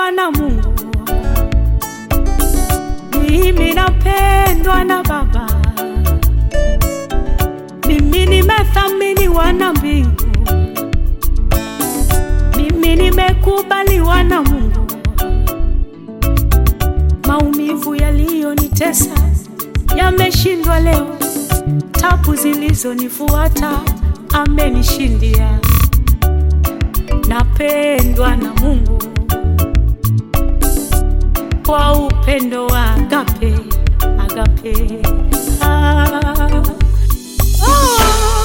napendwa na Mungu, mimi napendwa na Baba, mimi nimethaminiwa na mbingu, mimi nimekubaliwa na Mungu. Maumivu yaliyonitesa yameshindwa leo, tabu zilizonifuata amenishindia. Napendwa na Mungu kwa upendo wa agape, agape. Ah, ah.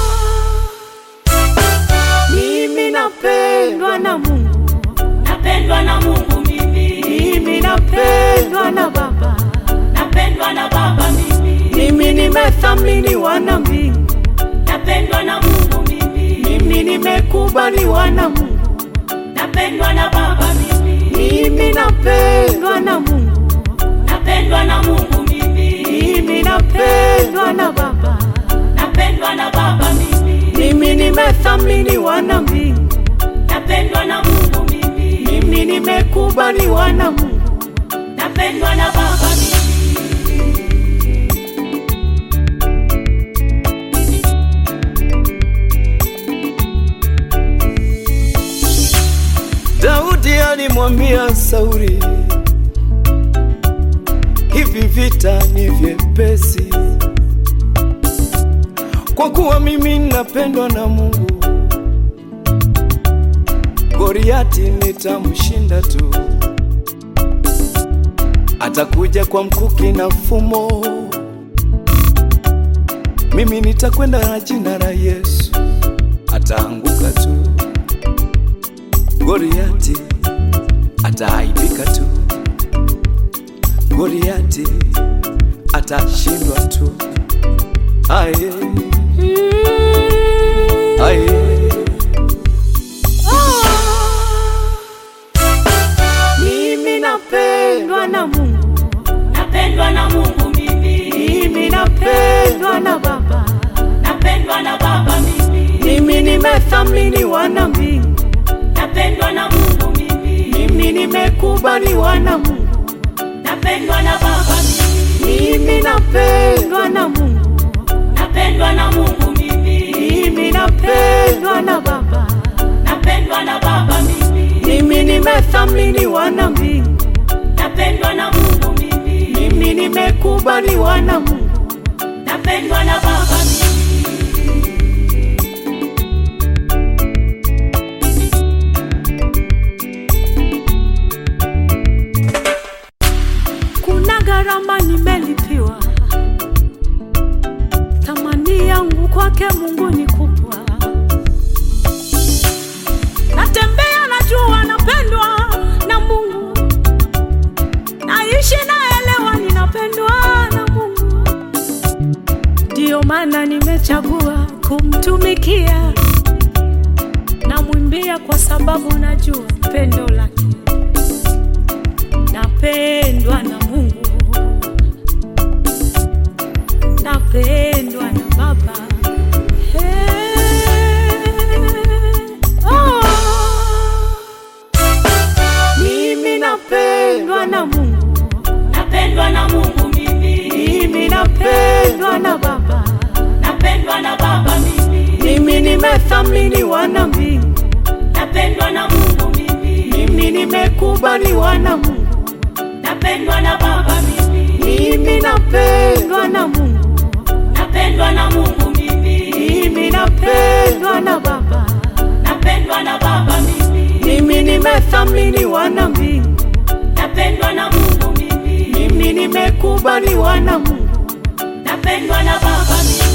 Mimi napendwa na Mungu, Napendwa na Mungu mimi, mimi napendwa na Baba, napendwa na Baba mimi, mimi nimethaminiwa na mbingu, napendwa na Mungu mimi, mimi nimekubaliwa na Mungu, napendwa na Baba mimi, mimi napendwa na Mungu, napendwa na Mungu mimi, mimi napendwa na Baba, napendwa na Baba mimi, mimi nimethaminiwa na mbingu, napendwa na Mungu mimi, mimi nimekubaliwa na Mungu. napendwa na Baba mimi. Daudi alimwambia Sauli, hivi vita ni vyepesi, kwa kuwa mimi napendwa na Mungu. Goliati nitamshinda tu, atakuja kwa mkuki na fumo, mimi nitakwenda na jina la Yesu, ataanguka tu. Goliati ataaibika tu, Goliati atashindwa tu. Aye, aye, Mimi napendwa na Mungu, Napendwa na Mungu mimi, mimi napendwa na Baba, napendwa na Baba mimi, mimi nimethaminiwa na mbingu, napendwa na Mungu mimi, mimi nimekubaliwa na Mungu, napendwa na Baba mimi, mimi napendwa na Mungu, napendwa na Mungu mimi, mimi napendwa na Baba, napendwa na Baba mimi, mimi nimethaminiwa na mbingu, napendwa na Mungu mimi, mimi nimekubaliwa na Mungu. napendwa na Baba mimi. Kuna gharama nimelipiwa, thamani yangu kwake Mungu ni kubwa. Natembea najua napendwa na Mungu, naishi naelewa ninapendwa na Mungu, ndiyo maana nimechagua kumtumikia. Namwimbia kwa sababu najua pendo lake napendwa na Mungu, napendwa na Baba. Hey, oh. Mimi napendwa na Mungu, Napendwa na Mungu mimi, mimi napendwa na Baba, napendwa na Baba mimi, mimi nimethaminiwa na mbingu, napendwa na Mungu mimi, mimi nimekubaliwa na Mungu, napendwa na Baba mimi, mimi napendwa na Mungu, napendwa na Mungu mimi, mimi napendwa na Baba. napendwa na Baba mimi, Mimi nimethaminiwa na mbingu, napendwa na Mungu mimi, mimi nimekubaliwa na Mungu. napendwa na Baba mimi.